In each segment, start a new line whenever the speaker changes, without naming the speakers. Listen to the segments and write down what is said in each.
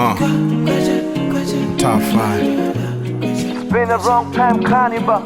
Uh. Top five.
Been a wrong time carnival.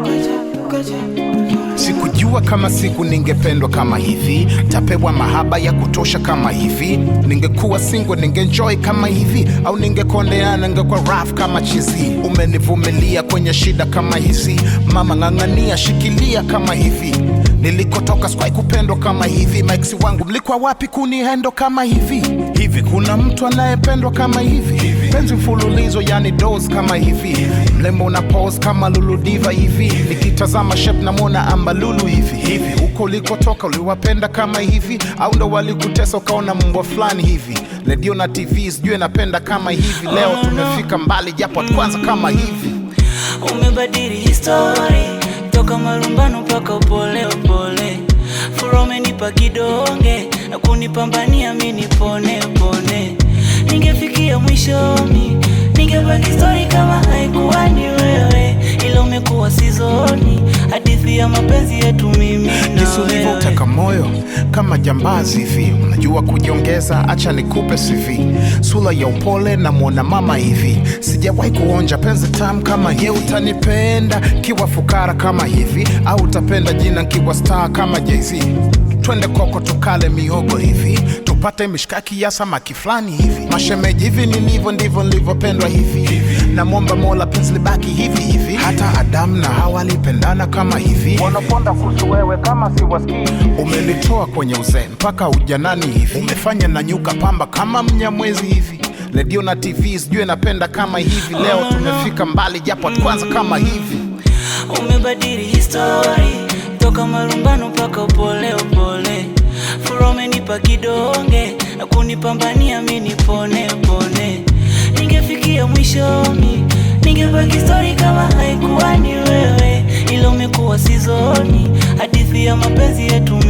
Sikujua kama siku ningependwa kama hivi, tapewa mahaba ya kutosha kama hivi. Ningekuwa single ningenjoy kama hivi, au ningekondeana ningekuwa rough kama chizi. Umenivumilia kwenye shida kama hizi, mama ng'ang'ania, shikilia kama hivi. Nilikotoka sikuwahi kupendwa kama hivi, maiksi wangu mlikuwa wapi kunihendo kama hivi? Hivi kuna mtu anayependwa kama hivi? Penzi mfululizo yani dos kama hivi, mlembo una pose kama Lulu Diva hivi, nikitazama shape namwona ambalulu hivi hivi. Huko ulikotoka uliwapenda kama hivi, au ndo walikutesa ukaona mbwa fulani hivi? Redio na TV sijui napenda kama hivi, leo tumefika mbali japo kwanza kama hivi.
umebadili histori toka marumbano mpaka upole upole fura umenipa kidonge na kunipambania mi nipone pone ningefikia mwishoni ningebaki stori kama haikuwa ni wewe ila umekuwa sizoni hadithi ya mapenzi yetu mimi na
Jinsi
wewe
ulivyoteka moyo kama jambazi hivi, unajua kujiongeza, acha nikupe CV. Sura ya upole na mwona mama hivi, sijawahi kuonja penzi tamu kama hivi. Utanipenda kiwa fukara kama hivi, au utapenda jina kiwa star kama Jay-Z? Twende koko tukale mihogo hivi, tupate mishkaki ya samaki fulani hivi. Mashemeji hivi nilivyo ndivyo nilivyopendwa hivi, namwomba Mola penzi libaki hivi hivi. Hata Adamu na Hawa walipendana kama hivi.
Wanaponda kuhusu wewe kama siwasikii.
Umenitoa kwenye uzee mpaka ujanani hivi, umefanya na nyuka pamba kama mnyamwezi hivi. Redio na TV sijui napenda kama hivi, leo tumefika mbali japo kwanza kama hivi.
umebadili histori toka marumbano mpaka upole upole fura umenipa kidonge na kunipambania mi nipone pone ningefikia mwishoni ningebaki stori kama haikuwa ni wewe ila umekuwa sizoni hadithi ya mapenzi yetu